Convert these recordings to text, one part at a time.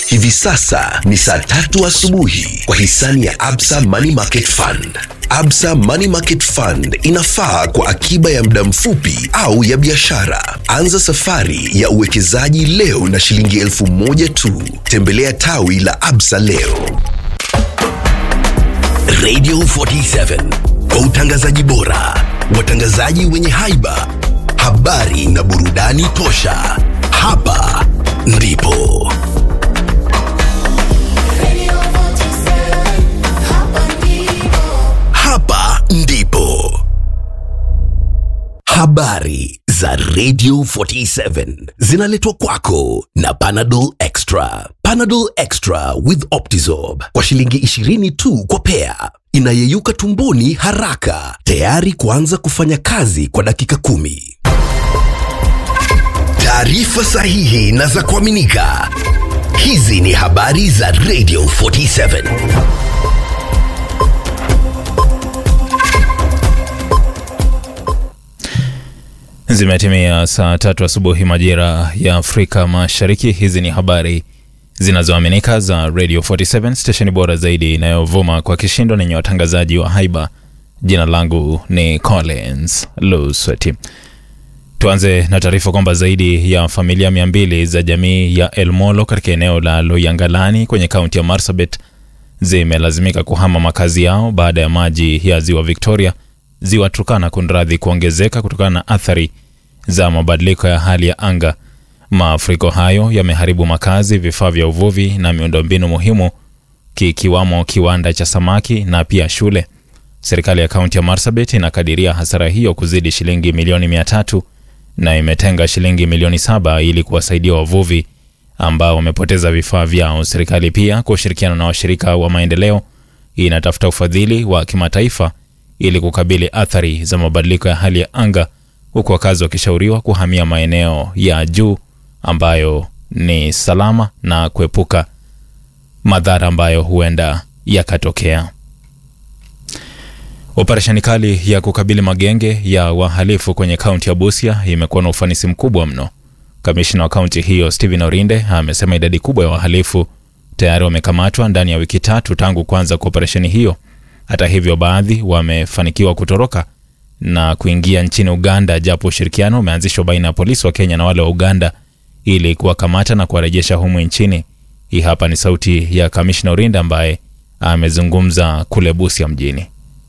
Hivi sasa ni saa tatu asubuhi kwa hisani ya Absa Money Market Fund. Absa Money Market Fund inafaa kwa akiba ya muda mfupi au ya biashara. Anza safari ya uwekezaji leo na shilingi elfu moja tu. Tembelea tawi la Absa leo. Radio 47 kwa utangazaji bora, watangazaji wenye haiba, habari na burudani tosha. Hapa ndipo hapa ndipo habari za Radio 47 zinaletwa kwako na Panadol Extra. Panadol Extra with Optizorb kwa shilingi 20 tu kwa pea, inayeyuka tumboni haraka, tayari kuanza kufanya kazi kwa dakika kumi. Taarifa sahihi na za kuaminika. Hizi ni habari za Radio 47. Zimetimia saa tatu asubuhi majira ya Afrika Mashariki. Hizi ni habari zinazoaminika za Radio 47, stesheni bora zaidi inayovuma kwa kishindo nenye watangazaji wa haiba. Jina langu ni Collins Lusweti. Tuanze na taarifa kwamba zaidi ya familia mia mbili za jamii ya Elmolo katika eneo la Loyangalani kwenye kaunti ya Marsabit zimelazimika kuhama makazi yao baada ya maji ya ziwa Victoria ziwa Turkana kunradhi kuongezeka kutokana na athari za mabadiliko ya hali ya anga. Mafuriko hayo yameharibu makazi, vifaa vya uvuvi na miundombinu muhimu kikiwamo kiwanda cha samaki na pia shule. Serikali ya kaunti ya Marsabit inakadiria hasara hiyo kuzidi shilingi milioni mia tatu na imetenga shilingi milioni saba ili kuwasaidia wavuvi ambao wamepoteza vifaa vyao. Serikali pia kwa ushirikiano na washirika wa maendeleo inatafuta ufadhili wa kimataifa ili kukabili athari za mabadiliko ya hali ya anga, huku wakazi wakishauriwa kuhamia maeneo ya juu ambayo ni salama na kuepuka madhara ambayo huenda yakatokea. Operesheni kali ya kukabili magenge ya wahalifu kwenye kaunti ya Busia imekuwa na ufanisi mkubwa mno. Kamishna wa kaunti hiyo Stephen Orinde amesema idadi kubwa ya wahalifu tayari wamekamatwa ndani ya wiki tatu tangu kuanza kwa operesheni hiyo. Hata hivyo, baadhi wamefanikiwa kutoroka na kuingia nchini Uganda, japo ushirikiano umeanzishwa baina ya polisi wa Kenya na wale wa Uganda ili kuwakamata na kuwarejesha humu nchini. Hii hapa ni sauti ya kamishna Orinda ambaye amezungumza kule Busia mjini.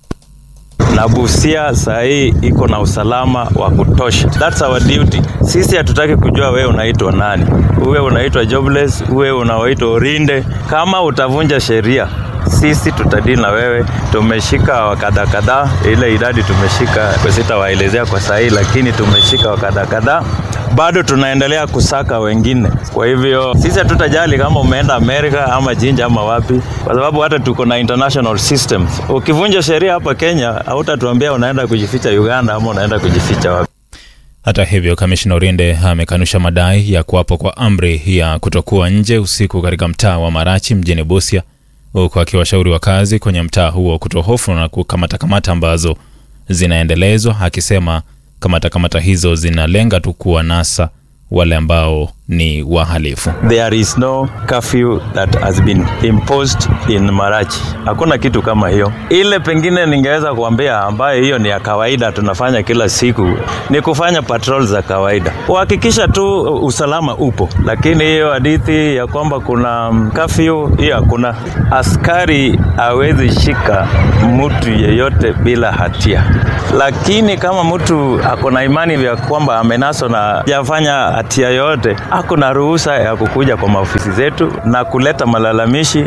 na Busia saa hii iko na usalama wa kutosha. That's our duty. Sisi hatutaki kujua wewe unaitwa nani, uwe unaitwa jobless, uwe unaitwa Orinde. Kama utavunja sheria, sisi tutadili na wewe. Tumeshika wakadha kadhaa, ile idadi tumeshika sitawaelezea kwa saa hii, lakini tumeshika wakadha kadhaa bado tunaendelea kusaka wengine. Kwa hivyo sisi hatutajali kama umeenda Amerika ama Jinja ama wapi, kwa sababu hata tuko na international systems. Ukivunja sheria hapa Kenya, hautatuambia unaenda kujificha Uganda ama unaenda kujificha wapi. Hata hivyo, kamishna Orinde amekanusha madai ya kuwapo kwa amri ya kutokuwa nje usiku katika mtaa wa Marachi mjini Busia, huku akiwashauri wakazi kwenye mtaa huo kutohofu na kukamata kamata ambazo zinaendelezwa, akisema kamata kamata hizo zinalenga tu kuwanasa wale ambao ni wahalifu. There is no curfew that has been imposed in Marachi. Hakuna kitu kama hiyo. Ile pengine ningeweza kuambia ambayo hiyo ni ya kawaida tunafanya kila siku ni kufanya patrol za kawaida. Kuhakikisha tu usalama upo. Lakini hiyo hadithi ya kwamba kuna curfew hiyo hakuna. Askari hawezi shika mtu yeyote bila hatia. Lakini kama mtu ako na imani ya kwamba amenaswa na hajafanya hatia yoyote ako na ruhusa ya kukuja kwa maofisi zetu na kuleta malalamishi.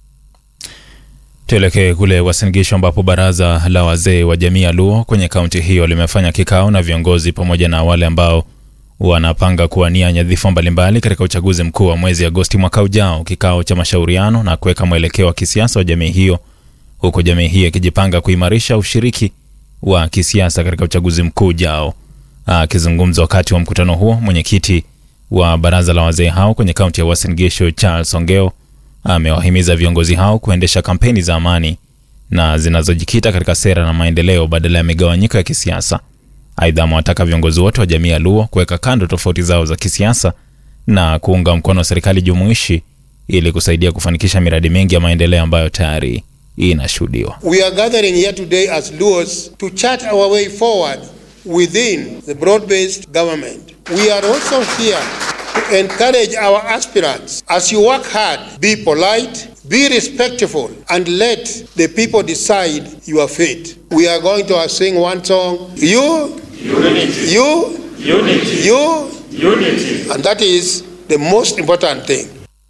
Tuelekee kule Uasin Gishu ambapo baraza la wazee wa jamii ya Luo kwenye kaunti hiyo limefanya kikao na viongozi pamoja na wale ambao wanapanga kuwania nyadhifa mbalimbali katika uchaguzi mkuu wa mwezi Agosti mwaka ujao, kikao cha mashauriano na kuweka mwelekeo wa kisiasa wa jamii hiyo, huku jamii hiyo ikijipanga kuimarisha ushiriki wa kisiasa katika uchaguzi mkuu ujao. Akizungumza wakati wa mkutano huo, mwenyekiti wa baraza la wazee hao kwenye kaunti ya Uasin Gishu Charles Ongeo amewahimiza viongozi hao kuendesha kampeni za amani na zinazojikita katika sera na maendeleo badala ya migawanyiko ya kisiasa. Aidha, amewataka viongozi wote wa jamii ya Luo kuweka kando tofauti zao za kisiasa na kuunga mkono serikali jumuishi ili kusaidia kufanikisha miradi mingi ya maendeleo ambayo tayari inashuhudiwa. We are gathering here today as Luos to chart our way forward within the broad-based government. We are also here to encourage our aspirants. As you work hard, be polite, be respectful, and let the people decide your fate. We are going to sing one song. You, unity. You, unity. You, unity. And that is the most important thing.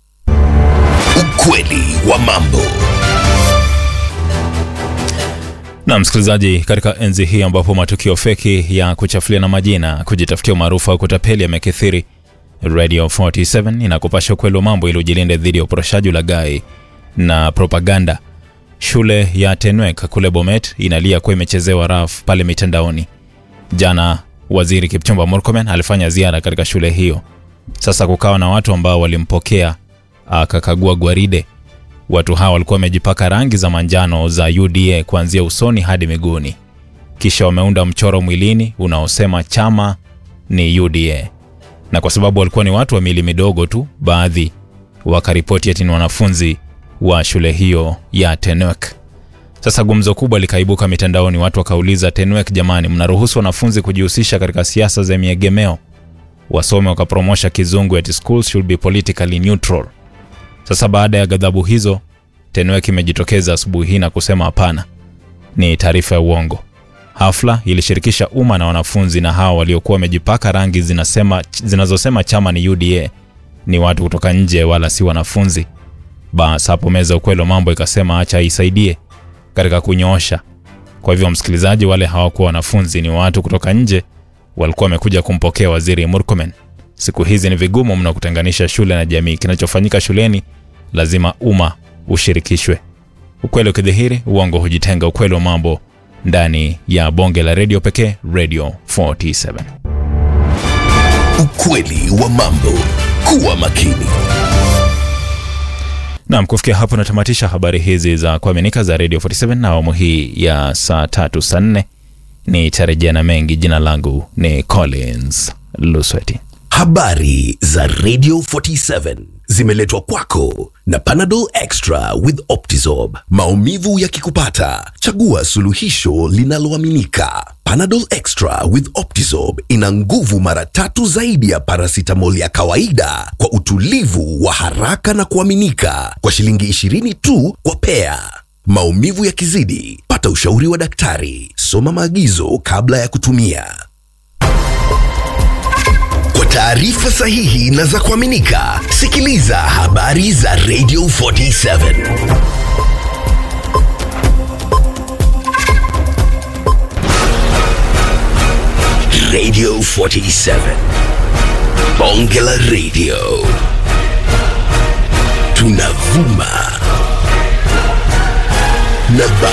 Ukweli wa mambo. Na msikilizaji, katika enzi hii ambapo matukio feki ya kuchafulia na majina, kujitafutia umaarufu au kutapeli yamekithiri, Radio 47 inakupasha ukweli wa mambo ili ujilinde dhidi ya uporoshaji, ulaghai na propaganda. Shule ya Tenwek kule Bomet inalia kuwa imechezewa raf pale mitandaoni. Jana Waziri Kipchumba Murkomen alifanya ziara katika shule hiyo. Sasa kukawa na watu ambao walimpokea akakagua gwaride. Watu hawa walikuwa wamejipaka rangi za manjano za UDA kuanzia usoni hadi miguuni, kisha wameunda mchoro mwilini unaosema chama ni UDA, na kwa sababu walikuwa ni watu wa miili midogo tu, baadhi wakaripoti ati ni wanafunzi wa shule hiyo ya Tenwek. Sasa gumzo kubwa likaibuka mitandaoni, watu wakauliza, Tenwek jamani, mnaruhusu wanafunzi kujihusisha katika siasa za miegemeo? Wasome wakapromosha kizungu ati schools should be politically neutral. Sasa baada ya ghadhabu hizo, Tenwek imejitokeza asubuhi hii na kusema hapana, ni taarifa ya uongo. Hafla ilishirikisha umma na wanafunzi, na hao waliokuwa wamejipaka rangi zinasema, zinazosema chama ni UDA ni watu kutoka nje, wala si wanafunzi. Bas hapo meza ukweli wa mambo ikasema acha isaidie katika kunyoosha. Kwa hivyo, msikilizaji, wale hawakuwa wanafunzi, ni watu kutoka nje walikuwa wamekuja kumpokea waziri Murkomen. Siku hizi ni vigumu mno kutenganisha shule na jamii. Kinachofanyika shuleni lazima umma ushirikishwe. Ukweli ukidhihiri, uongo hujitenga. Ukweli wa mambo ndani ya bonge la redio pekee, Radio 47. Ukweli wa mambo. Kuwa makini. Naam, kufikia hapo natamatisha habari hizi za kuaminika za Radio 47 na awamu hii ya saa tatu saa nne ni tarejea na mengi. Jina langu ni Collins Lusweti. Habari za Radio 47 zimeletwa kwako na Panadol Extra with Optizorb. Maumivu yakikupata, chagua suluhisho linaloaminika. Panadol Extra with Optizorb ina nguvu mara tatu zaidi ya paracetamol ya kawaida kwa utulivu wa haraka na kuaminika kwa shilingi 20 tu kwa pea. Maumivu yakizidi, pata ushauri wa daktari. Soma maagizo kabla ya kutumia. Kwa taarifa sahihi na za kuaminika, sikiliza habari za Radio 47. Radio 47. Bonge la Radio. Tunavuma na